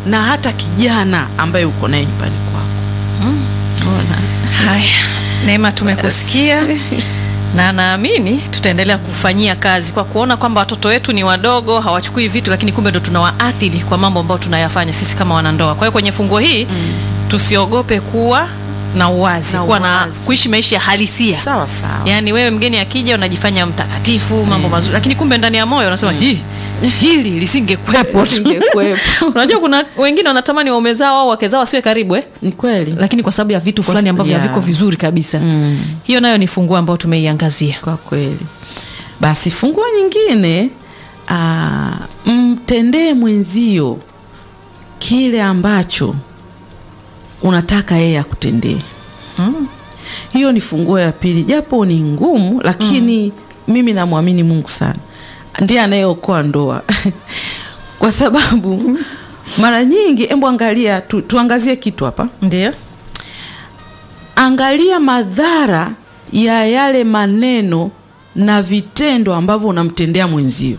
na hata kijana ambaye uko naye nyumbani kwako. Ona. Haya, Neema, tumekusikia na naamini tutaendelea kufanyia kazi kwa kuona kwamba watoto wetu ni wadogo, hawachukui vitu, lakini kumbe ndo tunawaathiri kwa mambo ambayo tunayafanya sisi kama wanandoa. Kwa hiyo kwenye funguo hii tusiogope kuwa na uwazi, Na kuwa na uwazi. kuishi maisha halisia. Sawa sawa. Yaani wewe mgeni akija unajifanya mtakatifu, mambo mazuri, lakini kumbe ndani ya moyo unasema hii hili lisingekuwepo. Lisingekuwepo. Unajua kuna wengine wanatamani waume zao au wake zao wasiwe karibu eh? Ni kweli. lakini kwa sababu ya vitu fulani ambavyo yeah. haviko vizuri kabisa hiyo nayo ni funguo ambayo tumeiangazia Kwa kweli. Basi funguo nyingine, aa, mtendee mwenzio kile ambacho unataka yeye akutendee. Hiyo ni funguo ya pili, japo ni ngumu, lakini mimi namwamini Mungu sana, ndiye anayeokoa ndoa kwa sababu mara nyingi, embo angalia tu, tuangazie kitu hapa ndio angalia madhara ya yale maneno na vitendo ambavyo unamtendea mwenzio.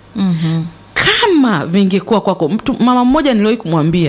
Kama vingekuwa kwako, mtu mama mmoja niliwahi kumwambia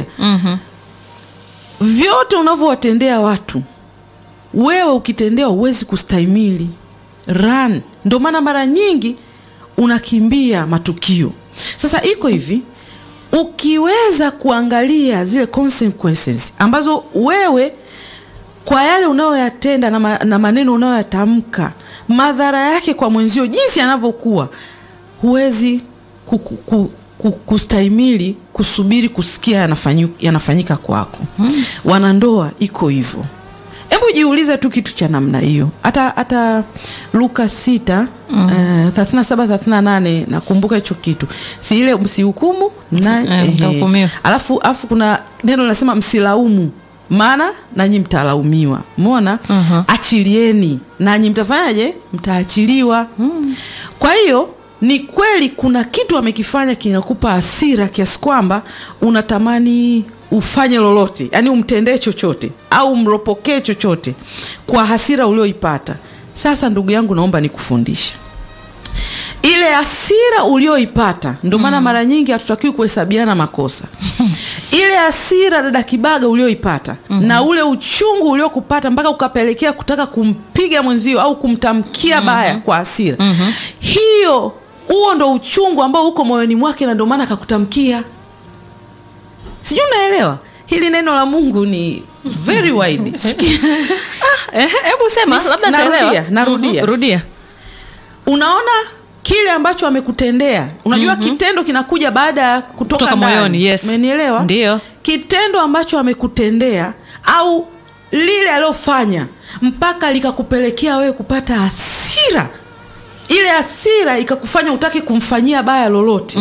vyote unavyowatendea watu wewe ukitendewa huwezi kustahimili run. Ndio maana mara nyingi unakimbia matukio. Sasa iko hivi, ukiweza kuangalia zile consequences ambazo wewe kwa yale unayoyatenda na, ma, na maneno unayoyatamka madhara yake kwa mwenzio jinsi yanavyokuwa, huwezi ku, ku, ku, ku, kustahimili kusubiri kusikia yanafanyu, yanafanyika kwako. Wanandoa iko hivyo. Hebu jiulize tu kitu cha namna hiyo. Hata hata Luka sita eh, 37 38 nakumbuka hicho kitu, si ile msihukumu na Eh, ehe. mtahukumiwa. Alafu alafu kuna neno linasema msilaumu, maana nanyi mtalaumiwa. Umeona? Mhm. Achilieni nanyi mtafanyaje? Mtaachiliwa. Kwa hiyo ni kweli kuna kitu amekifanya kinakupa hasira kiasi kwamba unatamani ufanye lolote, yaani umtendee chochote au umropokee chochote kwa hasira ulioipata. Sasa ndugu yangu, naomba nikufundishe ile hasira ulioipata. Ndio maana mara nyingi hatutakiwi kuhesabiana makosa. Ile hasira dada Kibaga ulioipata na ule uchungu uliokupata mpaka ukapelekea kutaka kumpiga mwenzio au kumtamkia baya kwa hasira, hiyo huo ndo uchungu ambao uko moyoni mwake, na ndio maana akakutamkia. Sijui unaelewa hili neno la Mungu ni very wide. Sikia. Eh, hebu sema Nis- labda narudia, nitaelewa. narudia. Mhm, rudia unaona kile ambacho amekutendea unajua kitendo kinakuja baada ya kutoka Kutoka ndani. moyoni, yes. Umenielewa? Ndio. kitendo ambacho amekutendea au lile alilofanya mpaka likakupelekea wewe kupata hasira ile hasira ikakufanya utaki kumfanyia baya lolote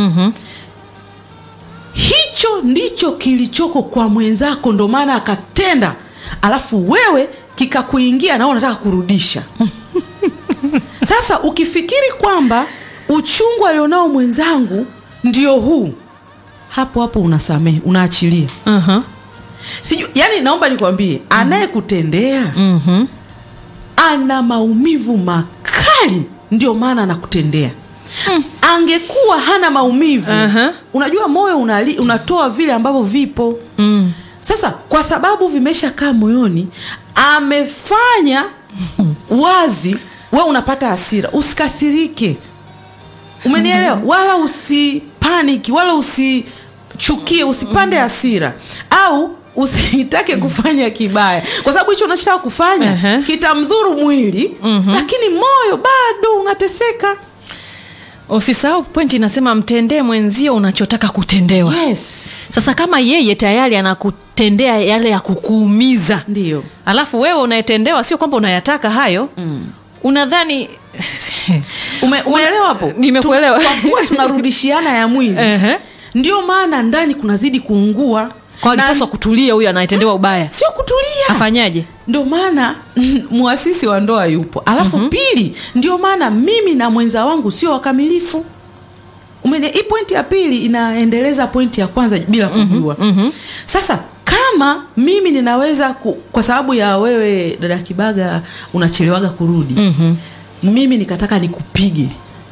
hicho ndicho kilichoko kwa mwenzako ndo maana akatenda alafu wewe kikakuingia na wewe unataka kurudisha sasa ukifikiri kwamba uchungu alionao mwenzangu ndio huu hapo hapo unasamehe unaachilia Mhm. sijui yani naomba nikwambie anayekutendea Mhm. ana maumivu makali ndio maana anakutendea angekuwa hana maumivu Aha. unajua moyo unali, unatoa vile ambavyo vipo Mm. sasa kwa sababu vimeshakaa moyoni amefanya wazi we unapata hasira usikasirike umenielewa wala usipaniki wala usichukie usipande hasira au usitake kufanya kibaya kwa sababu hicho unachotaka kufanya Ehe. kitamdhuru mwili lakini moyo bado unateseka usisahau pointi inasema mtendee mwenzio unachotaka kutendewa yes sasa kama yeye tayari anakutendea yale ya kukuumiza ndio alafu wewe unayetendewa sio kwamba unayataka hayo unadhani Ume, umeelewa hapo Nimekuelewa. Tu- kwa kuwa tunarudishiana ya mwili Ehe. ndio maana ndani kunazidi kuungua kwa Na- alipaswa kutulia huyo anayetendewa ubaya sio kutulia afanyaje ndio maana muasisi wa ndoa yupo alafu pili ndio maana mimi na mwenza wangu sio wakamilifu Umene, hii pointi ya pili inaendeleza pointi ya kwanza bila kujua sasa kama mimi ninaweza ku, kwa sababu ya wewe dada kibaga unachelewaga kurudi mimi nikataka nikupige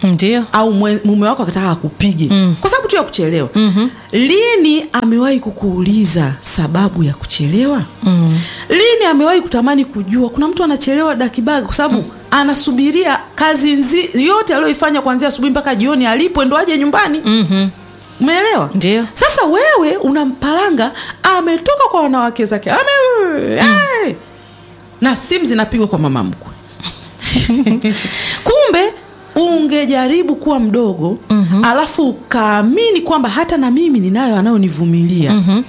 ndio au mwe- mume wako akataka akupige Mm. kwa sababu tu ya kuchelewa Mhm. lini amewahi kukuuliza sababu ya kuchelewa Mm. lini amewahi kutamani kujua kuna mtu anachelewa dakibaga kwa sababu anasubiria kazi nzi, yote aliyoifanya kuanzia asubuhi mpaka jioni alipwe ndo aje nyumbani Mhm. umeelewa Ndio. sasa wewe unampalanga ametoka kwa wanawake zake ame hey! na simu zinapigwa kwa mama mkwe kumbe ungejaribu kuwa mdogo mm-hmm. alafu ukaamini kwamba hata na mimi ninayo anayonivumilia mm-hmm.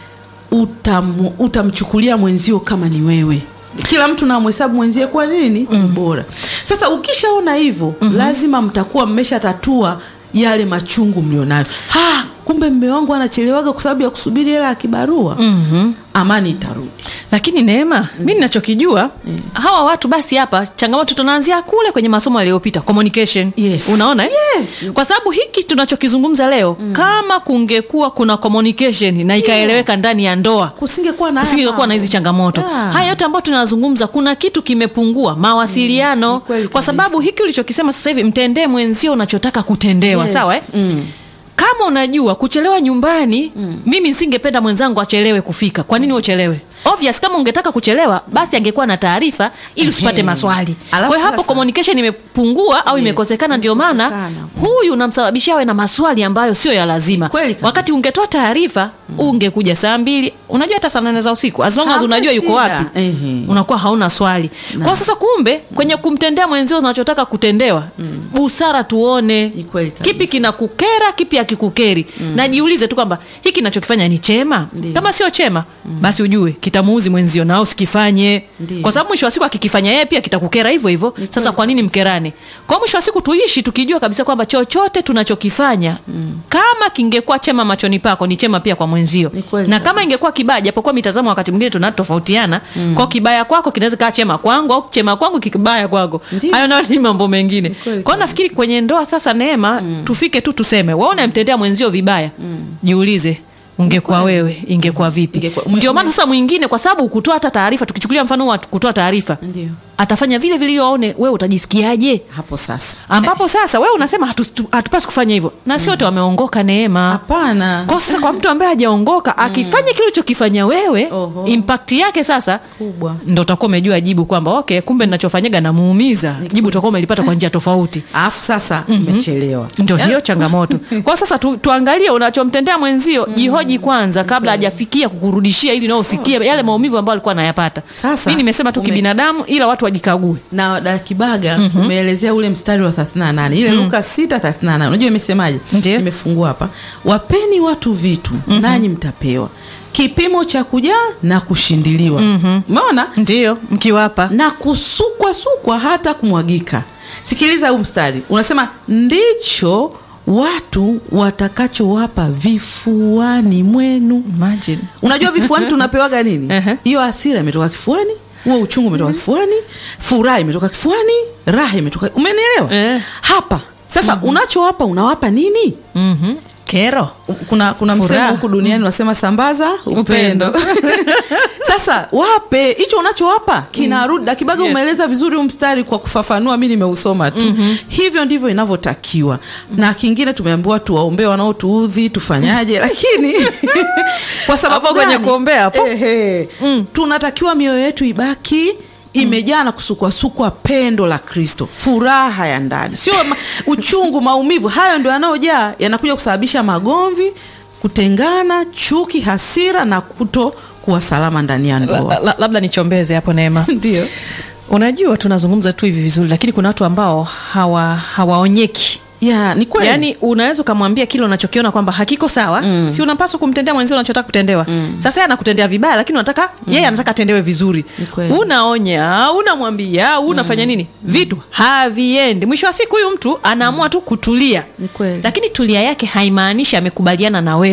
utam, utamchukulia mwenzio kama ni wewe kila mtu namhesabu mwenzie kuwa nini mm. bora sasa ukishaona hivyo mm-hmm. lazima mtakuwa mmeshatatua yale machungu mlionayo ha kumbe mme wangu anachelewaga kwa sababu ya kusubiri hela ya kibarua Mhm. amani itarudi lakini neema mi ninachokijua hawa watu basi hapa changamoto tunaanzia kule kwenye masomo yaliyopita communication Yes. unaona eh? Yes. kwa sababu hiki tunachokizungumza leo kama kungekuwa kuna communication na ikaeleweka ndani ya ndoa kusingekuwa na haya kusingekuwa na hizi mambo. changamoto Yeah. haya yote ambayo tunazungumza kuna kitu kimepungua mawasiliano Ni kweli kwa kabisa. sababu hiki ulichokisema sasa hivi mtendee mwenzio unachotaka kutendewa Yes. sawa eh? Mm. kama unajua kuchelewa nyumbani mm. mimi nisingependa mwenzangu achelewe kufika kwa nini uchelewe obvious kama ungetaka kuchelewa basi angekuwa na taarifa ili usipate Ehe. maswali Alafu kwa hiyo hapo sasa- communication imepungua au Yes, imekosekana ndio maana imekosekana. huyu unamsababishia awe na maswali ambayo sio ya lazima Kweli kabisa. wakati ungetoa taarifa ungekuja saa mbili unajua hata saa nane za usiku as long as Hamna unajua yuko shida. wapi Ehe. unakuwa hauna swali kwa sasa kumbe kwenye kumtendea mwenzio unachotaka kutendewa busara tuone Ni kweli kabisa. kipi kinakukera kipi hakikukeri na jiulize tu kwamba hiki nachokifanya ni chema Ndiyo. kama sio chema basi ujue kitamuuzi mwenzio na usikifanye Ndiyo. kwa sababu mwisho wa siku akikifanya yeye pia kitakukera hivyo hivyo sasa kwa nini mkerane kwa mwisho wa siku tuishi tukijua kabisa kwamba chochote tunachokifanya kama kingekuwa chema machoni pako ni chema pia kwa mwenzio Ni kweli na kama kabisa. ingekuwa kibaya japokuwa mitazamo wakati mwingine tunatofautiana kwa kibaya kwako kinaweza kaa chema kwangu au chema kwangu kikibaya kwako Ndiyo. hayo nayo ni mambo mengine kweli kwao nafikiri kwenye ndoa sasa neema tufike tu tuseme waona mtendea mwenzio vibaya jiulize ungekuwa wewe ingekuwa vipi Ingekuwa- ume- ndio maana ume- sasa mwingine kwa sababu kutoa hata taarifa tukichukulia mfano wa kutoa taarifa Ndio. atafanya vile vile ili waone wewe utajisikiaje hapo sasa ambapo sasa wewe unasema hatu- hatupasi kufanya hivyo na si wote wameongoka neema hapana kwa sasa kwa mtu ambaye hajaongoka akifanya kile ulichokifanya wewe Oho. impact yake sasa kubwa ndo utakuwa umejua jibu kwamba okay kumbe ninachofanyaga namuumiza jibu utakuwa umelipata kwa njia tofauti alafu sasa umechelewa ndio hiyo changamoto kwa sasa tu, tuangalie unachomtendea mwenzio jihoji kwanza kabla hajafikia kukurudishia ili nao usikie yale maumivu ambayo alikuwa anayapata Sasa, mi nimesema tu ume- kibinadamu ila watu wajikague na dakibaga umeelezea ule mstari wa 38 ile luka 638 unajua imesemaje Ndiyo. nimefungua hapa wapeni watu vitu nanyi mtapewa kipimo cha kujaa na kushindiliwa umeona ndio mkiwapa na kusukwa sukwa hata kumwagika sikiliza huu mstari unasema ndicho watu watakachowapa vifuani mwenu Imagine. unajua vifuani tunapewaga nini Ehe. hiyo hasira imetoka kifuani huo uchungu umetoka kifuani furaha imetoka kifuani raha imetoka umenielewa Eh. hapa sasa unachowapa unawapa nini Mhm. kero kuna kuna msemo Furaha. huku duniani unasema sambaza upendo, Upendo. sasa wape hicho unachowapa kinarudi dakibaga Yes. umeeleza vizuri huu mstari kwa kufafanua mi nimeusoma tu hivyo ndivyo inavyotakiwa na kingine tumeambiwa tuwaombee wanaotuudhi tufanyaje lakini kwa sababu Hapo kwenye gani? kuombea hapo. Ehe. tunatakiwa mioyo yetu ibaki imejaa na kusukwasukwa pendo la kristo furaha ya ndani sio ma, uchungu maumivu hayo ndio yanayojaa yanakuja kusababisha magomvi kutengana chuki hasira na kuto kuwa salama ndani ya La- ndoa la- labda nichombeze hapo neema ndio unajua tunazungumza tu hivi vizuri lakini kuna watu ambao hawa hawaonyeki ya ni kweli yaani unaweza ukamwambia kile unachokiona kwamba hakiko sawa mm. si unapaswa kumtendea mwenzio unachotaka kutendewa mm. sasa yeye anakutendea vibaya lakini unataka mm. yeye anataka atendewe vizuri Ni kweli. unaonya unamwambia unafanya nini vitu haviendi mwisho wa siku huyu mtu anaamua tu kutulia Ni kweli. lakini tulia yake haimaanishi amekubaliana na wewe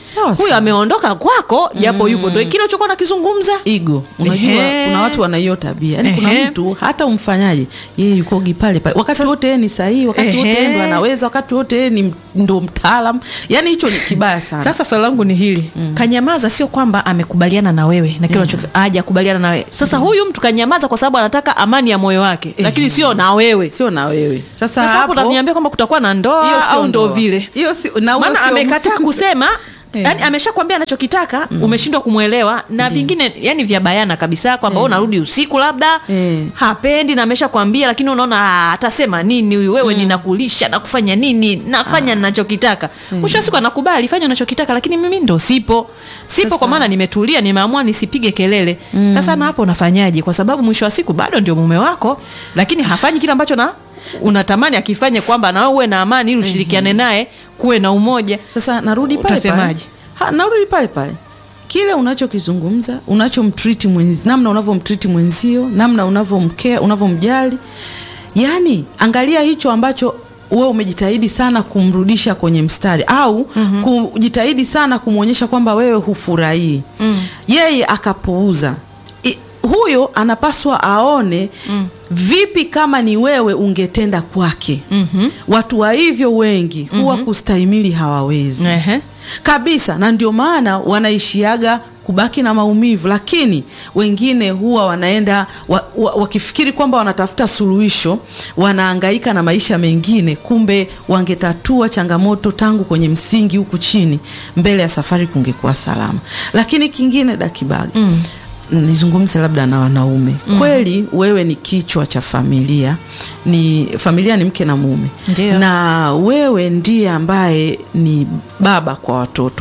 Sawa huyu sawa. ameondoka kwako japo yupo ndo kile ulichokuwa nakizungumza ego unajua Ehe. kuna watu wana hiyo tabia yani kuna Ehe. mtu hata umfanyaje yeye yukogi pale pale wakati wote yeye ni sahihi wakati wote Ehe. yeye ndo anaweza wakati wote yeye ni m- ndo mtaalam yani hicho ni kibaya sana sasa swali langu ni hili kanyamaza sio kwamba amekubaliana na wewe na kile unacho hajakubaliana na wewe sasa huyu mtu kanyamaza kwa sababu anataka amani ya moyo wake lakini sio na wewe sio na wewe sasa, sasa hapo hapo utaniambia kwamba kutakuwa na hiyo ndoa sio au ndo ndoa. vile hiyo si na huyo maana sio amekataa mtu. kusema Eh. yani ameshakwambia anachokitaka umeshindwa kumwelewa na vingine yani vya bayana kabisa kwamba wewe unarudi usiku labda Eh. hapendi na ameshakwambia lakini unaona "Ah, atasema nini huyu wewe ninakulisha na kufanya nini nafanya ninachokitaka mwisho wa siku anakubali fanya unachokitaka lakini mimi ndo sipo sipo Sasa- kwa maana nimetulia nimeamua nisipige kelele sasa na hapo unafanyaje kwa sababu mwisho wa siku bado ndio mume wako lakini hafanyi kile ambacho na unatamani akifanye kwamba na wewe uwe na amani ili ushirikiane naye kuwe na umoja sasa narudi pale pale Utasemaje? Ha, narudi pale pale kile unachokizungumza unachomtriti mwenzi namna unavyomtriti mwenzio namna unavyomkea unavyomjali yaani angalia hicho ambacho wewe umejitahidi sana kumrudisha kwenye mstari au mm-hmm. kujitahidi sana kumwonyesha kwamba wewe hufurahii mm. yeye akapuuza I, huyo anapaswa aone mm. vipi kama ni wewe ungetenda kwake mm-hmm. watu wa hivyo wengi huwa mm-hmm. kustahimili hawawezi Ehe. kabisa na ndio maana wanaishiaga kubaki na maumivu lakini wengine huwa wanaenda wa, wa, wakifikiri kwamba wanatafuta suluhisho wanaangaika na maisha mengine kumbe wangetatua changamoto tangu kwenye msingi huku chini mbele ya safari kungekuwa salama lakini kingine dakibaga mm nizungumze labda na wanaume mm. kweli wewe ni kichwa cha familia ni familia ni mke na mume Ndio. na wewe ndiye ambaye ni baba kwa watoto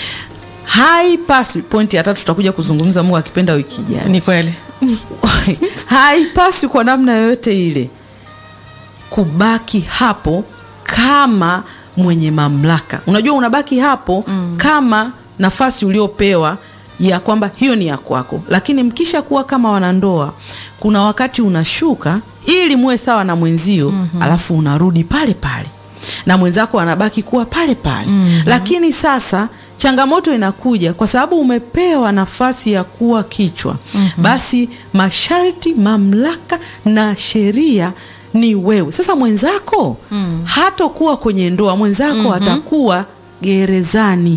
haipaswi pointi ya tatu tutakuja kuzungumza mungu akipenda wiki ijayo ni kweli haipaswi kwa namna yoyote ile kubaki hapo kama mwenye mamlaka unajua unabaki hapo mm. kama nafasi uliopewa ya kwamba hiyo ni ya kwako lakini mkisha kuwa kama wanandoa kuna wakati unashuka ili muwe sawa na mwenzio mm-hmm. alafu unarudi pale pale na mwenzako anabaki kuwa pale pale mm-hmm. lakini sasa changamoto inakuja kwa sababu umepewa nafasi ya kuwa kichwa mm-hmm. basi masharti mamlaka na sheria ni wewe sasa mwenzako mm. hatokuwa kwenye ndoa mwenzako mm-hmm. atakuwa gerezani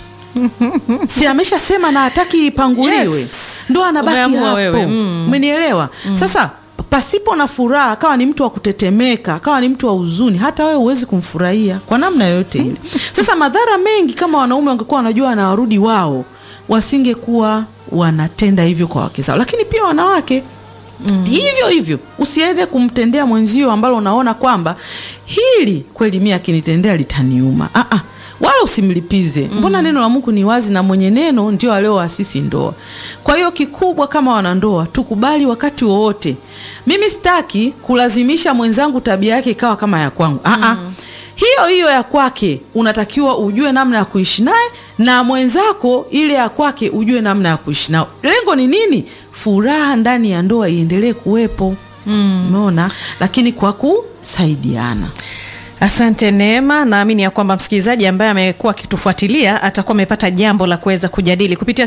si ameshasema na hataki ipanguliwe Yes. ndo anabaki Umeamua hapo wewe, mm. umenielewa sasa pasipo na furaha akawa ni mtu wa kutetemeka akawa ni mtu wa huzuni hata wewe huwezi kumfurahia kwa namna yoyote ile sasa madhara mengi kama wanaume wangekuwa wanajua wanawarudi wao wasingekuwa wanatenda hivyo kwa wake zao lakini pia wanawake Mm. hivyo hivyo usiende kumtendea mwenzio ambalo unaona kwamba hili kweli mi akinitendea litaniuma ah, ah. wala usimlipize mbona neno la mungu ni wazi na mwenye neno ndio alioasisi ndoa kwa hiyo kikubwa kama wanandoa tukubali wakati wowote mimi sitaki kulazimisha mwenzangu tabia yake ikawa kama ya kwangu ah, ah. hiyo hiyo ya kwake unatakiwa ujue namna ya kuishi naye na mwenzako ile ya kwake ujue namna ya kuishi nao lengo ni nini furaha ndani ya ndoa iendelee kuwepo umeona lakini kwa kusaidiana Asante Neema, naamini ya kwamba msikilizaji ambaye amekuwa akitufuatilia atakuwa amepata jambo la kuweza kujadili kupitia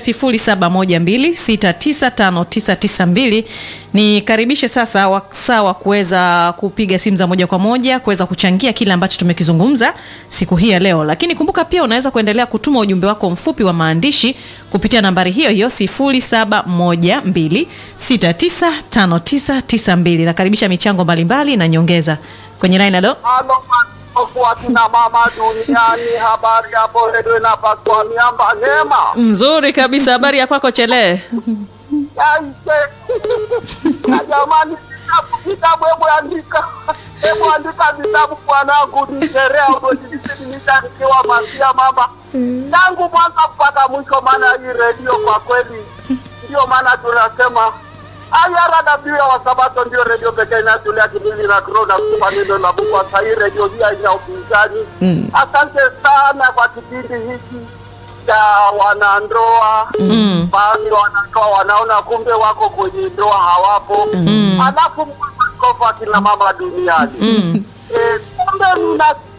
0712695992. Nikaribishe sasa wasaa wa kuweza kupiga simu za moja kwa moja kuweza kuchangia kile ambacho tumekizungumza siku hii ya leo, lakini kumbuka pia unaweza kuendelea kutuma ujumbe wako mfupi wa maandishi kupitia nambari hiyo hiyo 0712695992. Nakaribisha michango mbalimbali na nyongeza kwenye line. Alo. Halo kwa kina mama duniani, habari hapo redio inapaswa miamba Neema. Nzuri kabisa, habari ya kwako Chele? Yaise. Na jamani, vitabu vitabu, hebu andika, hebu andika vitabu mwanangu, ni sherea udojidisidinisha nikiwa masia mama tangu mwanzo mpaka mwisho, maana hii redio kwa kweli, ndio maana tunasema IRW ya Wasabato ndio redio pekee inayotulia kipindi na kuro na kupa neno la Mungu. Sasa hii redio hii haina upinzani. Asante sana kwa kipindi hiki cha wanandoa. Baadhi ya wanandoa wanaona kumbe wako kwenye ndoa hawapo, alafu askofu akina mama duniani Eh, kumbe mna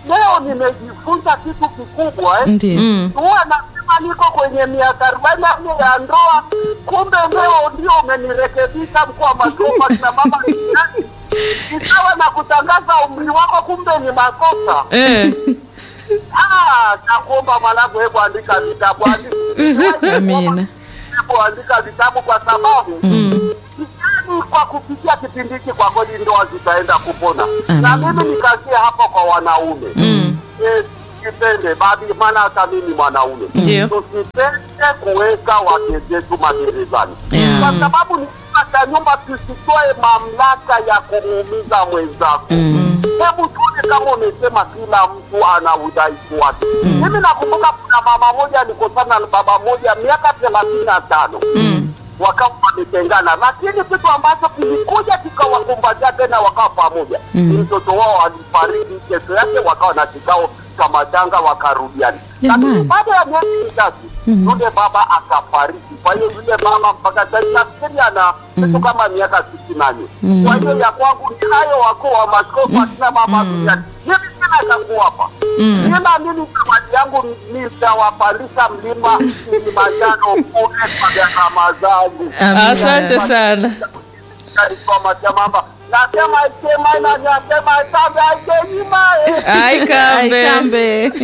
leo nimejifunza kitu kikubwa eh. Ndio. Mm. huwa nasema niko kwenye miaka arobaini na nne ya ndoa, kumbe leo ndio umenirekebisha mkuu wa masomo na mama duniani. Ni sawa na kutangaza umri wako, kumbe ni makosa. Eh. Ah, nakuomba mwanangu, hebu andika vitabu, andika Amina. hebu andika vitabu kwa sababu Sidhani kwa kupitia kipindi hiki kwa kweli ndoa zitaenda kupona, na Amina. mimi nikazie hapo kwa wanaume Eh, tusipende baadhi, maana hata mimi mwanaume Ndio. tusipende kuweka wake zetu magerezani Yeah. kwa sababu ni kima cha nyumba, tusitoe mamlaka ya kumuumiza mwenzako. Hebu tuone kama umesema kila mtu ana udhaifu wake. Mimi nakumbuka kuna mama moja alikosana na baba moja miaka thelathini na tano wakawa wametengana, lakini kitu ambacho kilikuja kikawakumbatia tena wakawa pamoja. Mtoto wao alifariki, kesho yake wakawa na kikao cha matanga wakarudiana, Jamani. lakini baada ya miezi mitatu yule baba akafariki. Kwa hiyo yule mama mpaka sasa nafikiri ana kitu kama miaka sitini na nne. Kwa hiyo ya kwangu ni hayo, wakuu wa maskofu akina mama duniani, mimi sina cha kuwapa Nina mimi zawadi yangu nitawapandisha mlima Kilimanjaro kule kwa gharama zangu. Amina. Asante sana. Kaisoma cha mama nasema sema na nasema sabe aijenyima Aikambe. Aikambe.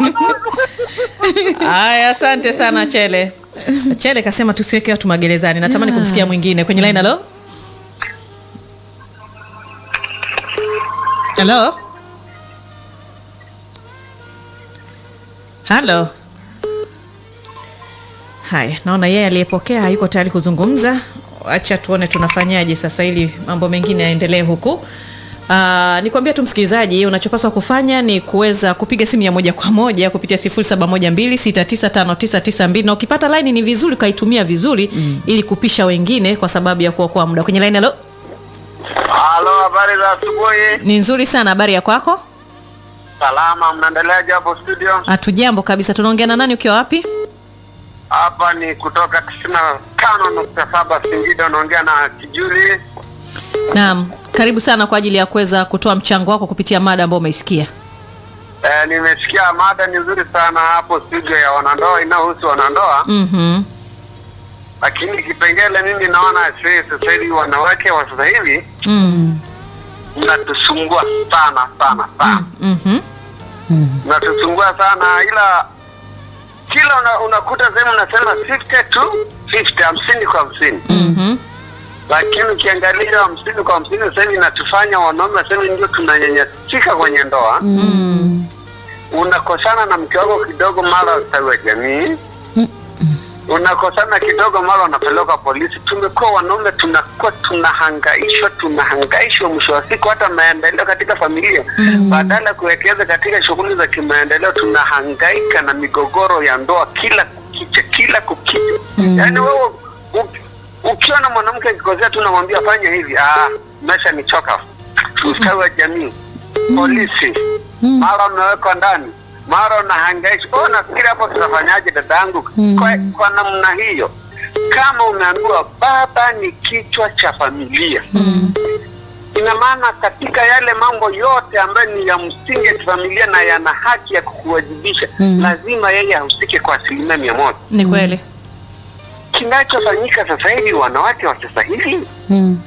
Haya, asante sana Chele. Chele kasema tusiweke watu magerezani. Natamani kumsikia mwingine kwenye line. Halo, halo, halo. Haya, naona yeye aliyepokea hayuko tayari kuzungumza. Acha tuone tunafanyaje sasa ili mambo mengine yaendelee huku. Uh, nikwambia tu msikilizaji, unachopaswa kufanya ni kuweza kupiga simu ya moja kwa moja kupitia 0712695992 na ukipata line ni vizuri ukaitumia vizuri ili kupisha wengine kwa sababu ya kuokoa muda. Kwenye line, halo, Halo, habari za asubuhi. ni nzuri sana. Habari ya kwako? Salama, mnaendeleaje hapo studio? Hatujambo kabisa. Tunaongea na nani? Ukiwa wapi? Hapa ni kutoka tisini na tano nukta saba Singida, unaongea na Kijuli. Naam, karibu sana kwa ajili ya kuweza kutoa mchango wako kupitia mada ambayo umeisikia. Eh, nimesikia mada ni nzuri sana hapo studio ya wanandoa inayohusu wanandoa, Mhm. lakini kipengele mimi naona sisi sasa hivi wanawake wa sasa hivi Mm. mnatusumbua sana sana sana, Mhm. mnatusumbua sana, ila kila una, unakuta sehemu unasema 50 to 50, hamsini kwa hamsini Mhm. lakini ukiangalia hamsini kwa hamsini sasa hivi inatufanya wanaume sasa hivi ndio tunanyanyasika kwenye ndoa unakosana na mke wako kidogo, mara ustawi wa jamii unakosana kidogo, mara unapelekwa polisi. Tumekuwa wanaume tunakuwa tunahangaishwa, tunahangaishwa, mwisho wa siku hata maendeleo katika familia badala ya kuwekeza katika shughuli za kimaendeleo, tunahangaika na migogoro ya ndoa kila kukicha, kila kukicha. Yaani wewe uki- ukiona mwanamke akikosea, tunamwambia fanya hivi, ah, maisha ni choka, ustawi wa jamii, polisi, mara unawekwa ndani, mara unahangaishwa. Kwa hiyo nafikiri hapo tutafanyaje, dadangu? Kwa, kwa namna hiyo, kama umeambiwa baba ni kichwa cha familia ina maana katika yale mambo yote ambayo ni ya msingi ya kifamilia na yana haki ya kukuwajibisha, lazima yeye ahusike kwa asilimia mia moja. Ni kweli. Kinachofanyika sasa hivi, wanawake wa sasa hivi Mm.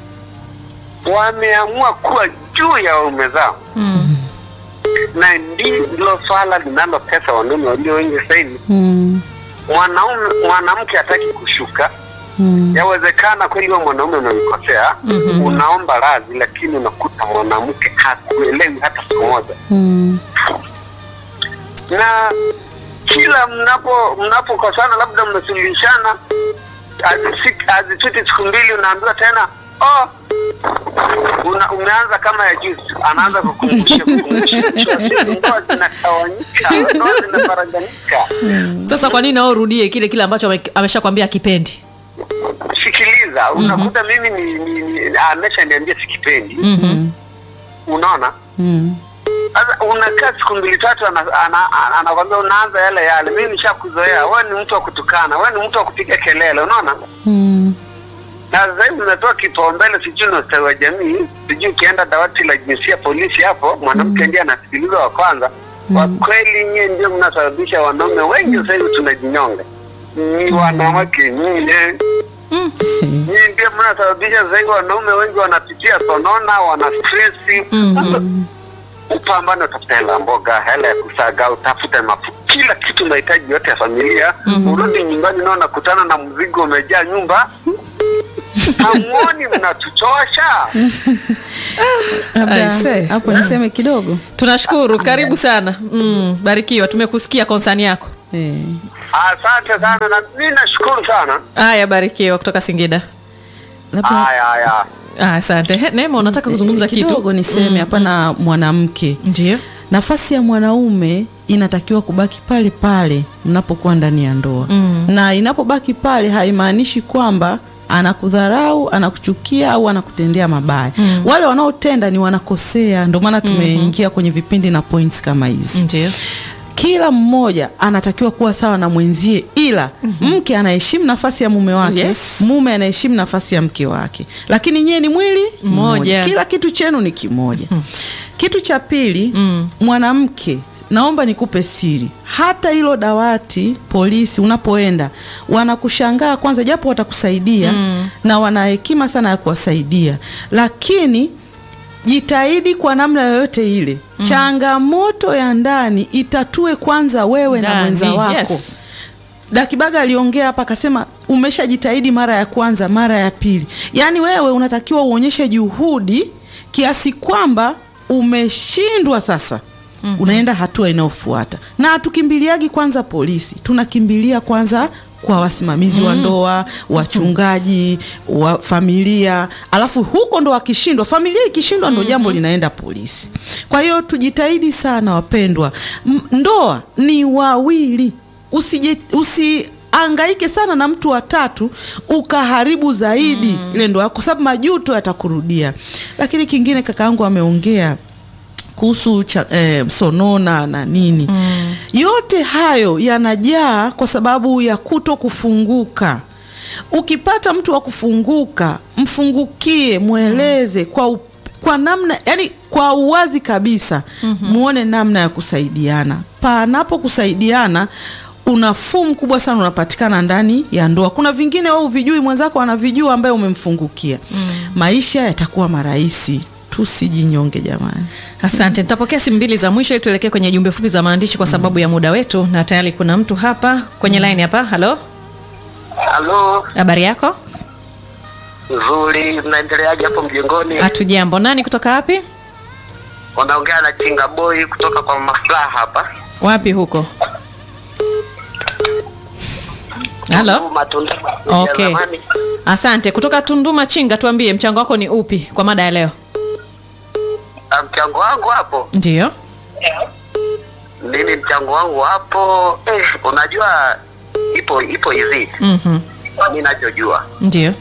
wameamua kuwa juu ya waume zao Mm. na ndilo swala linalotesa wanaume walio wengi sasa hivi. Mm. Mwanaume mwanamke hataki kushuka. Mm. Yawezekana kweli wewe mwanaume umemkosea, Mhm. unaomba radhi, lakini unakuta mwanamke hakuelewi hata siku moja. Mm. na kila mnapo mnapokosana labda mmesuluhishana hazifiki- hazipiti siku mbili unaambiwa tena oh, una, umeanza kama ya juzi anaanza kukumbusha kukumbusha Mwisho wa siku ndoa zinatawanyika ndoa zinaparaganika Sasa kwa nini nao urudie kile kile ambacho ame- ameshakwambia akipendi? sikiliza unakuta mimi ni, ni, ni ameshaniambia sikipendi Mhm. unaona Mm. sasa unakaa siku mbili tatu anakwambia ana, ana, anakwambia unaanza yale yale mimi nishakuzoea wewe ni mtu wa kutukana wewe ni mtu wa kupiga kelele unaona Mm. na sasa hivi umetoa kipaumbele, sijui na ustawi wa jamii, sijui ukienda dawati la jinsia polisi hapo, mwanamke ndiye anasikilizwa wa kwanza. Kwa kweli nyie ndio mnasababisha wanaume wengi sasa hivi tunajinyonga, ni wanawake nyie Nyie ndio mnasababisha sasa hivi wanaume wengi wanapitia sonona, wana stresi. Sasa, Upambane, utafuta hela ya mboga, hela ya kusaga, utafute mafu, kila kitu mahitaji yote ya familia. Urudi nyumbani nao nakutana na mzigo umejaa nyumba. Hamuoni mnatuchosha? Labda Aise. hapo niseme kidogo tunashukuru karibu sana mm, barikiwa tumekusikia konsani yako eh. Asante sana na mimi nashukuru sana. haya barikiwa kutoka singida labda Haya haya. Ah, asante He, neema unataka kuzungumza kidogo kitu niseme hapana mwanamke ndio nafasi ya mwanaume inatakiwa kubaki pale pale mnapokuwa ndani ya ndoa Mm. na inapobaki pale haimaanishi kwamba anakudharau anakuchukia au anakutendea mabaya mm. wale wanaotenda ni wanakosea ndio maana tumeingia kwenye vipindi na points kama hizi ndio kila mmoja anatakiwa kuwa sawa na mwenzie ila mke anaheshimu nafasi ya mume wake Yes. mume anaheshimu nafasi ya mke wake lakini nyie ni mwili Mmoja. kila kitu chenu ni kimoja kitu cha pili Mm. mwanamke naomba nikupe siri hata hilo dawati polisi unapoenda wanakushangaa kwanza japo watakusaidia na wana hekima sana ya kuwasaidia lakini jitahidi kwa namna yoyote ile changamoto ya ndani itatue kwanza wewe na Ndani, mwenza wako yes. Dakibaga aliongea hapa akasema umeshajitahidi mara ya kwanza, mara ya pili. Yaani wewe unatakiwa uonyeshe juhudi kiasi kwamba umeshindwa sasa. Unaenda hatua inayofuata. Na hatukimbiliagi kwanza polisi, tunakimbilia kwanza kwa wasimamizi wa ndoa, wachungaji, wa familia, alafu huko ndo wakishindwa, familia ikishindwa ndo jambo linaenda polisi. Kwa hiyo tujitahidi sana wapendwa. M- Ndoa ni wawili usije usiangaike sana na mtu wa tatu ukaharibu zaidi ile ndoa yako, kwa sababu majuto yatakurudia. Lakini kingine kaka yangu ameongea kuhusu cha, eh, sonona na nini yote hayo yanajaa kwa sababu ya kuto kufunguka. Ukipata mtu wa kufunguka, mfungukie, mweleze kwa up, kwa namna yani kwa uwazi kabisa muone namna ya kusaidiana. Panapo kusaidiana unafuu mkubwa sana unapatikana ndani ya ndoa. Kuna vingine wewe uvijui, mwenzako anavijua ambaye umemfungukia. Maisha yatakuwa marahisi. Tusijinyonge jamani. asante nitapokea simu mbili za mwisho ili tuelekee kwenye jumbe fupi za maandishi kwa sababu ya muda wetu na tayari kuna mtu hapa kwenye line hapa halo Halo, habari yako nzuri. Mnaendeleaje hapo mjengoni? hatujambo nani kutoka wapi Unaongea na Chinga Boy kutoka kwa Maslaha hapa. wapi huko halo Tunduma, Tunduma. Okay. Jamani. asante kutoka tunduma chinga tuambie mchango wako ni upi kwa mada ya leo Ah, Mchango wangu hapo ndio mimi, mchango wangu hapo eh, unajua ipo ipo hivi Mhm. mi nachojua ndio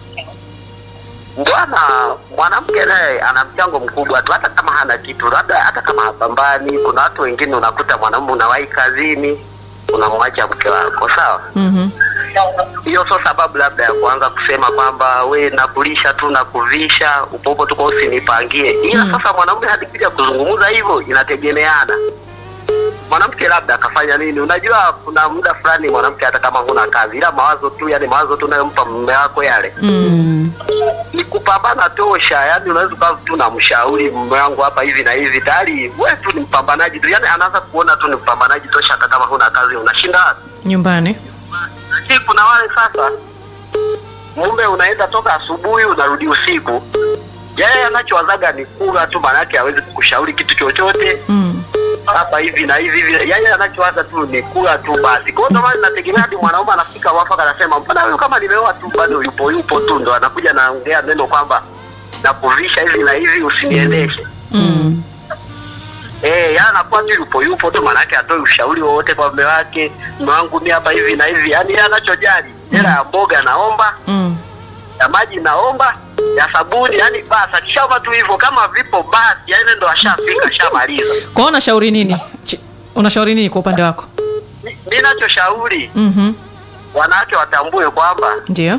bwana mwanamke naye ana mchango mkubwa tu, hata kama hana kitu, labda hata kama hapambani. Kuna watu wengine unakuta mwanamume unawahi kazini, unamwacha mke wako, sawa. Mhm. Hiyo sio sababu labda ya kuanza kusema kwamba we nakulisha tu na kuvisha upopo tu kwa usinipangie. Ila sasa mwanaume hadikuja kuzungumza hivyo, inategemeana mwanamke labda akafanya nini. Unajua, kuna muda fulani mwanamke hata kama huna kazi, ila mawazo tu, yani mawazo tu unayompa mume wako yale Mm. ni kupambana tosha. Yani unaweza ukawa tu na mshauri mume wangu hapa hivi na hivi, tayari wewe tu ni mpambanaji tu, yani anaanza kuona tu ni mpambanaji tosha, hata kama huna kazi unashinda wapi? nyumbani Lakini kuna wale sasa, mume unaenda toka asubuhi unarudi usiku, yeye anachowazaga ni kula tu, maanake hawezi kukushauri kitu chochote mm. hapa hivi na hivi hivi, yeye anachowaza tu ni kula tu basi. Kwa hiyo ndio maana nategemea hadi mwanaume anafika wafaka, anasema mbona huyu kama nimeoa tu bado yupo yupo tu, ndo anakuja naongea neno kwamba nakuvisha hivi na hivi, usiniendeshe Mm. Eh, yeye anakuwa tu yupo yupo tu, maanake atoi ushauri wowote kwa mume wake. Mume wangu mi hapa hivi na hivi, yaani yeye anachojali hela ya mboga naomba, Mm. ya maji naomba, ya sabuni, yani basi akishaomba tu hivyo, kama vipo basi, yaani ndo ashafika ashamaliza. kwa hiyo unashauri nini Ch- unashauri nini kwa upande wako Mi- Mi nachoshauri Mhm. wanawake watambue kwamba ndio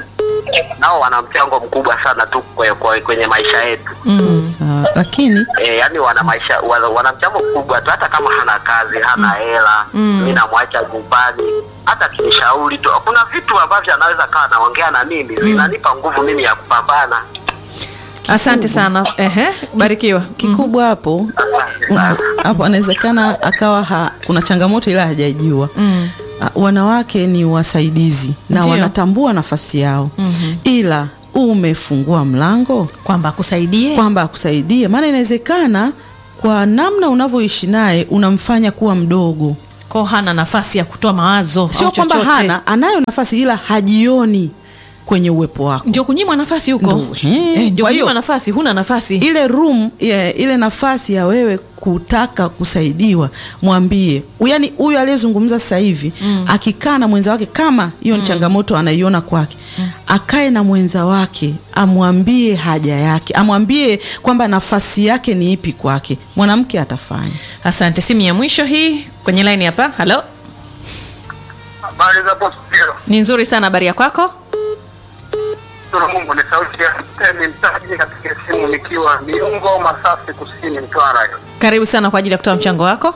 nao wana mchango mkubwa sana tu kwe- kwe- kwenye maisha yetu Sawa. lakini e, yani wana maisha wana, wana mchango mkubwa tu hata kama hana kazi hana hela mi namwacha nyumbani hata kinishauri tu kuna vitu ambavyo anaweza kawa anaongea na mimi zinanipa nguvu mimi ya kupambana asante sana Ehe, barikiwa kikubwa hapo Asante Mm, sana. hapo anawezekana akawa ha, kuna changamoto ila hajajua mm. wanawake ni wasaidizi na Ndio. wanatambua nafasi yao mm-hmm. ila umefungua mlango kwamba akusaidie kwamba akusaidie maana inawezekana kwa namna unavyoishi naye unamfanya kuwa mdogo ko hana nafasi ya kutoa mawazo sio au kwamba chochote. hana anayo nafasi ila hajioni kwenye uwepo wako ndio kunyimwa nafasi huko Ndio, he. Eh, ndio Kwa hiyo- kunyimwa nafasi huna nafasi ile room yeah, ile nafasi ya wewe kutaka kusaidiwa mwambie yaani huyu aliyezungumza sasa hivi mm. akikaa na mwenza wake kama hiyo ni changamoto anaiona kwake mm. akae na mwenza wake amwambie haja yake amwambie kwamba nafasi yake ni ipi kwake mwanamke atafanya asante simu ya mwisho hii kwenye line hapa halo habari za hapo studio ni nzuri sana habari ya kwako Shukuru Mungu ni sauti ya Temi Mtaji katika simu nikiwa Miungo Masasi Kusini Mtwara. karibu sana kwa ajili ya kutoa mchango wako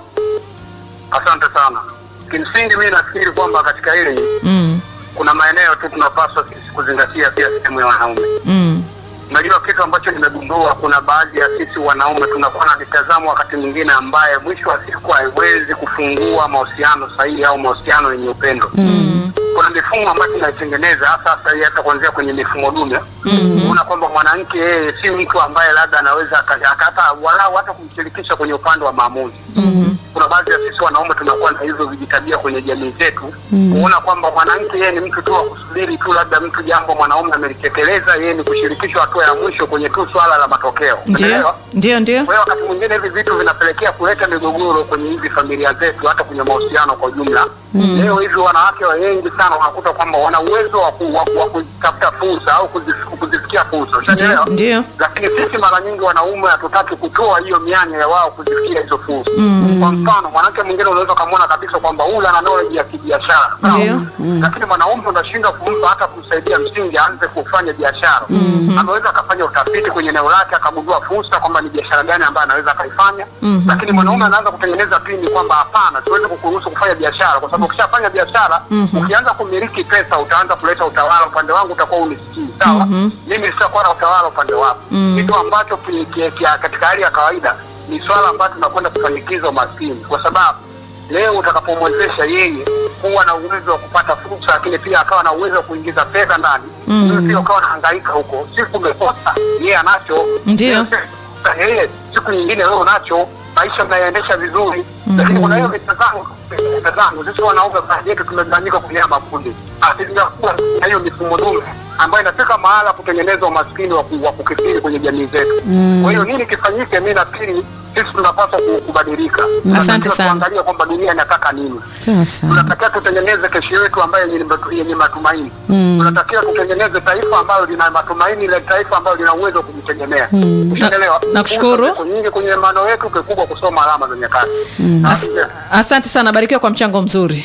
Asante sana. Kimsingi mimi nafikiri kwamba katika hili mm. kuna maeneo tu tunapaswa sisi kuzingatia pia sehemu ya wanaume. Mm. Unajua kitu ambacho nimegundua, kuna baadhi ya sisi wanaume tunakuwa na mitazamo wakati mwingine ambaye mwisho wa siku haiwezi kufungua mahusiano sahihi au mahusiano yenye upendo. Mm. Kuna mifumo ambayo tunaitengeneza hasa hasa hii hata kuanzia kwenye mifumo dume. Unaona kwamba mwanamke yeye si mtu ambaye labda anaweza aka- aka- hata walau hata kumshirikisha kwenye upande wa maamuzi. Kuna baadhi ya sisi wanaume tunakuwa na hizo vijitabia kwenye jamii zetu kuona kwamba mwanamke yeye ni mtu tu wa kusubiri tu labda mtu jambo mwanaume amelitekeleza, yeye ni kushirikishwa hatua ya mwisho kwenye tu swala la matokeo. ndio Unaelewa? ndio ndio Kwa hiyo wakati mwingine hivi vitu vinapelekea kuleta migogoro kwenye hizi familia zetu, hata kwenye mahusiano kwa ujumla. Leo hivi wanawake wengi sana wanakuta kwamba wana uwezo wa ku- wa ku- wa kutafuta fursa au kuzif- kuzifikia fursa, ushanielewa? ndio lakini sisi mara nyingi wanaume hatutaki kutoa hiyo mianya ya wao kuzifikia hizo fursa. Kwa mfano, mwanamke mwingine unaweza ukamwona kabisa kwamba huyu ana knowledge ya kibiashara, sawa? Ndio. lakini mwanaume unashindwa kumpa hata kumsaidia msingi aanze kufanya biashara. Anaweza akafanya utafiti kwenye eneo lake akagundua fursa kwamba ni biashara gani ambayo anaweza akaifanya, lakini mwanaume anaanza kutengeneza pini kwamba hapana, siwezi kukuruhusu kufanya biashara, kwa sababu ukishafanya biashara ukianza kumiliki pesa utaanza kuleta utawala upande wangu, utakuwa unisikii sawa. Mimi sitakuwa na utawala upande wako, kitu ambacho ki- ki- ki- katika hali ya kawaida ni swala ambayo tunakwenda kufanikiza umaskini, kwa sababu leo utakapomwezesha yeye kuwa na uwezo wa kupata fursa, lakini pia akawa na uwezo wa kuingiza fedha ndani, wewe pia ukawa unahangaika huko, siku umekosa, yeye anacho, Ndio. Sasa yeye siku nyingine wewe unacho, maisha mnayaendesha vizuri, lakini kuna hiyo mitazamo mitazamo. Sisi wanaume baadhi yetu tumegawanyika kwenye haya makundi, asilimia kubwa na hiyo mifumo dume ambayo inafika mahala kutengeneza umaskini wa ku- wa kukithiri kwenye jamii zetu. Kwa hiyo nini kifanyike? Mi nafikiri sisi tunapaswa ku- kubadilika. Tunatakiwa sana. Tuangalie kwamba dunia inataka nini sasa tunatakiwa tutengeneze kesho yetu ambayo yenye matu- yenye matumaini tunatakiwa tutengeneze taifa ambalo lina matumaini ile taifa ambalo lina uwezo wa kujitegemea Unaelewa? Na- nakushukuru. Fursa ziko nyingi kwenye maano yetu kikubwa kusoma alama za nyakati As, asante sana barikiwa kwa mchango mzuri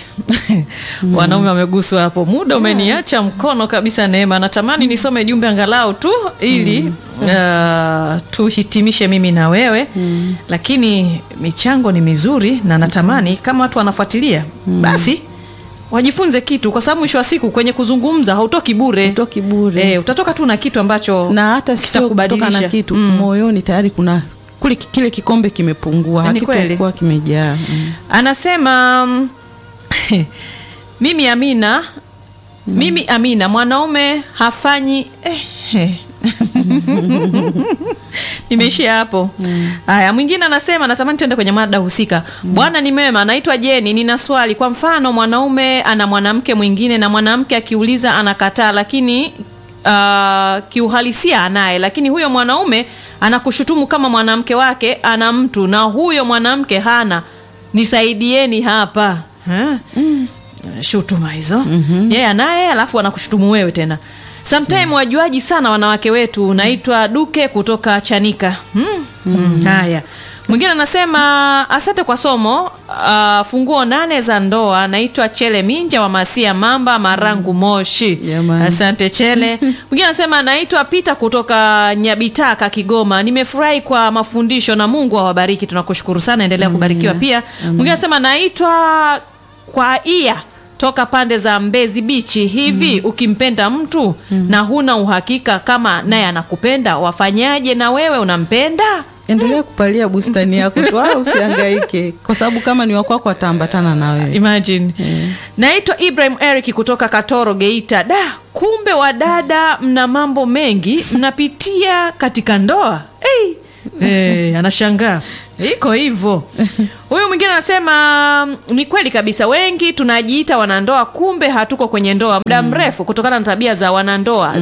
wanaume wameguswa hapo muda umeniacha mkono kabisa neema natamani nisome jumbe angalau tu ili uh, tuhitimishe mimi na wewe lakini michango ni mizuri na natamani kama watu wanafuatilia basi wajifunze kitu kwa sababu mwisho wa siku kwenye kuzungumza hautoki bure Hutoki bure. eh, utatoka tu na kitu ambacho na hata sio kutoka kitakubadilisha. na kitu Mm. moyoni tayari kuna kule kile kikombe kimepungua Ni kweli. hakitakuwa kimejaa mm. anasema mm, mimi Amina mimi Amina mwanaume hafanyi eh, eh. nimeishia hapo haya mwingine anasema natamani tuende kwenye mada husika bwana ni mema naitwa jeni nina swali kwa mfano mwanaume ana mwanamke mwingine na mwanamke akiuliza anakataa lakini uh, kiuhalisia anaye lakini huyo mwanaume anakushutumu kama mwanamke wake ana mtu na huyo mwanamke hana nisaidieni hapa Ha? shutuma hizo mm-hmm. yeye anaye alafu anakushutumu wewe tena sometime wajuaji sana wanawake wetu naitwa duke kutoka chanika mm. Mm. haya Mwingine anasema asante kwa somo. Uh, funguo nane za ndoa. Naitwa Chele Minja wa Masia Mamba Marangu Moshi. Jamani. Asante Chele. Mwingine anasema naitwa Pita kutoka Nyabitaka Kigoma. Nimefurahi kwa mafundisho na Mungu awabariki. Tunakushukuru sana, endelea kubarikiwa pia. Mwingine anasema naitwa kwa ia toka pande za Mbezi Bichi. Hivi ukimpenda mtu na huna uhakika kama naye anakupenda, wafanyaje? Na wewe unampenda? endelea kupalia bustani yako tu wala usihangaike kwa sababu kama ni wakwako ataambatana na wewe Imagine. Naitwa Ibrahim Eric kutoka Katoro Geita. Da, kumbe wadada mna mambo mengi mnapitia katika ndoa. Hey. Hey, anashangaa iko hivyo. Huyu mwingine anasema ni kweli kabisa, wengi tunajiita wanandoa, kumbe hatuko kwenye ndoa muda mrefu kutokana na tabia za wanandoa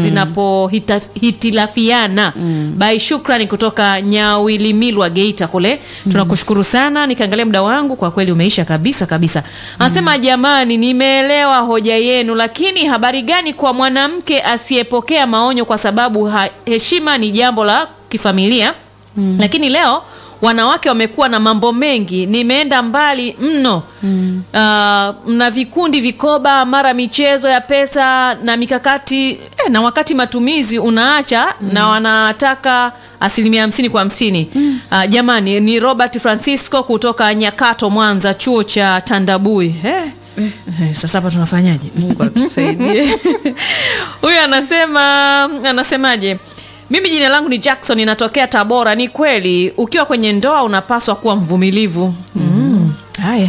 zinapohitilafiana. Bai Shukrani kutoka Nyawilimilwa Geita kule, tunakushukuru sana. Nikaangalia muda wangu kwa kweli umeisha kabisa kabisa. Anasema jamani, nimeelewa hoja yenu, lakini habari gani kwa mwanamke asiyepokea maonyo kwa sababu ha- heshima ni jambo la kifamilia lakini leo wanawake wamekuwa na mambo mengi, nimeenda mbali mno mm. mna vikundi vikoba, mara michezo ya pesa na mikakati eh, na wakati matumizi unaacha na wanataka asilimia hamsini kwa hamsini mm. jamani, ni Robert Francisco kutoka Nyakato, Mwanza, chuo cha Tandabui eh. Eh, sasa hapa tunafanyaje? mungu atusaidie Huyu anasema anasemaje? Mimi jina langu ni Jackson, inatokea Tabora. Ni kweli ukiwa kwenye ndoa unapaswa kuwa mvumilivu. Mm. Haya.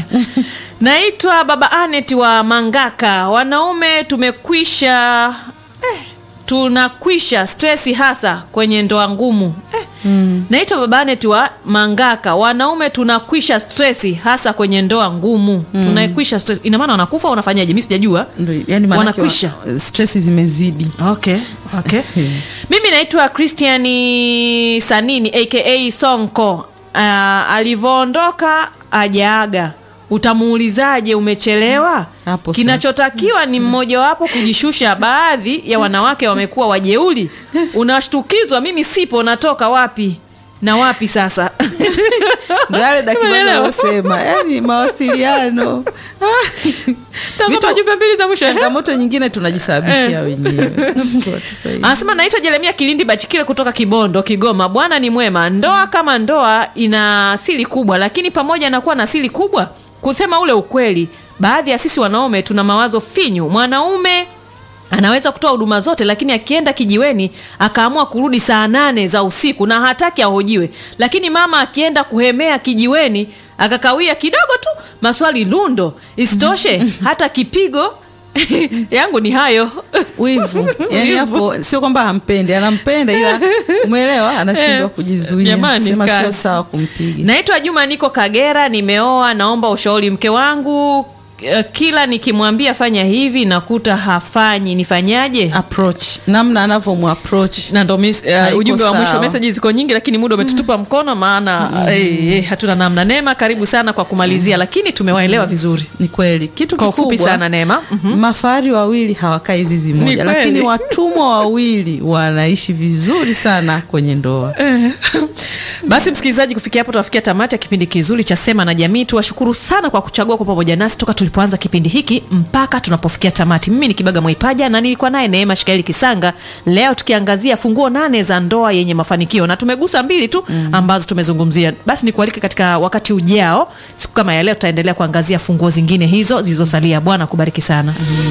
Naitwa Baba Anet wa Mangaka. Wanaume tumekwisha eh, tunakwisha stresi hasa kwenye ndoa ngumu eh. Naitwa Baba Anet wa Mangaka. Wanaume tunakwisha stresi hasa kwenye ndoa ngumu. Tunakwisha stress. Ina maana wanakufa au wanafanyaje? Mimi sijajua. Ndio, yani maanake Wanakwisha. wa- stress zimezidi Okay, okay. Mimi naitwa Christiani Sanini aka Sonko. Uh, alivyoondoka ajaaga, utamuulizaje umechelewa? Hapo sasa. Kinachotakiwa ni mmojawapo kujishusha. Baadhi ya wanawake wamekuwa wajeuli, unashtukizwa, mimi sipo, natoka wapi na wapi sasa? Ndio yale dakika Umeelewa? anayosema yani mawasiliano Tazama Vitu- jumbe mbili za mwisho. changamoto nyingine tunajisababishia Eh. wenyewe Mungu atusaidie. Anasema naitwa Jeremia Kilindi Bachikile kutoka Kibondo, Kigoma. Bwana ni mwema. Ndoa kama ndoa ina siri kubwa, lakini pamoja na kuwa na siri kubwa, kusema ule ukweli, baadhi ya sisi wanaume tuna mawazo finyu. Mwanaume anaweza kutoa huduma zote, lakini akienda kijiweni akaamua kurudi saa nane za usiku na hataki ahojiwe, lakini mama akienda kuhemea kijiweni akakawia kidogo tu, maswali lundo. Isitoshe hata kipigo yangu ni hayo wivu yani Wivu. hapo sio kwamba hampendi anampenda ila umeelewa anashindwa Eh, kujizuia jamani, sema sio kazi. sawa kumpiga Naitwa Juma, niko Kagera, nimeoa. Naomba ushauri mke wangu. eh, Kila nikimwambia fanya hivi nakuta hafanyi, nifanyaje? approach namna anavyomapproach na ndo mis- eh, Haiko ujumbe wa mwisho. sawa. Meseji ziko nyingi, lakini muda umetutupa mkono, maana eh, eh, hatuna namna. Neema, karibu sana kwa kumalizia, lakini tumewaelewa vizuri. ni kweli kitu Kwa ufupi kikubwa, sana, Neema. Mhm. mafahari wawili hawakai zizi Ni moja kweli. lakini watumwa wawili wanaishi vizuri sana kwenye ndoa Basi msikilizaji, kufikia hapo tunafikia tamati ya kipindi kizuri cha Sema na Jamii. Tuwashukuru sana kwa kuchagua kwa pamoja nasi toka tulipoanza kipindi hiki mpaka tunapofikia tamati. Mimi ni Kibaga Mwaipaja na nilikuwa naye Neema Shikaeli Kisanga, leo tukiangazia funguo nane za ndoa yenye mafanikio, na tumegusa mbili tu ambazo tumezungumzia. Basi nikualike katika wakati ujao, siku kama ya leo, tutaendelea kuangazia funguo zingine hizo zilizosalia. Bwana kubariki sana.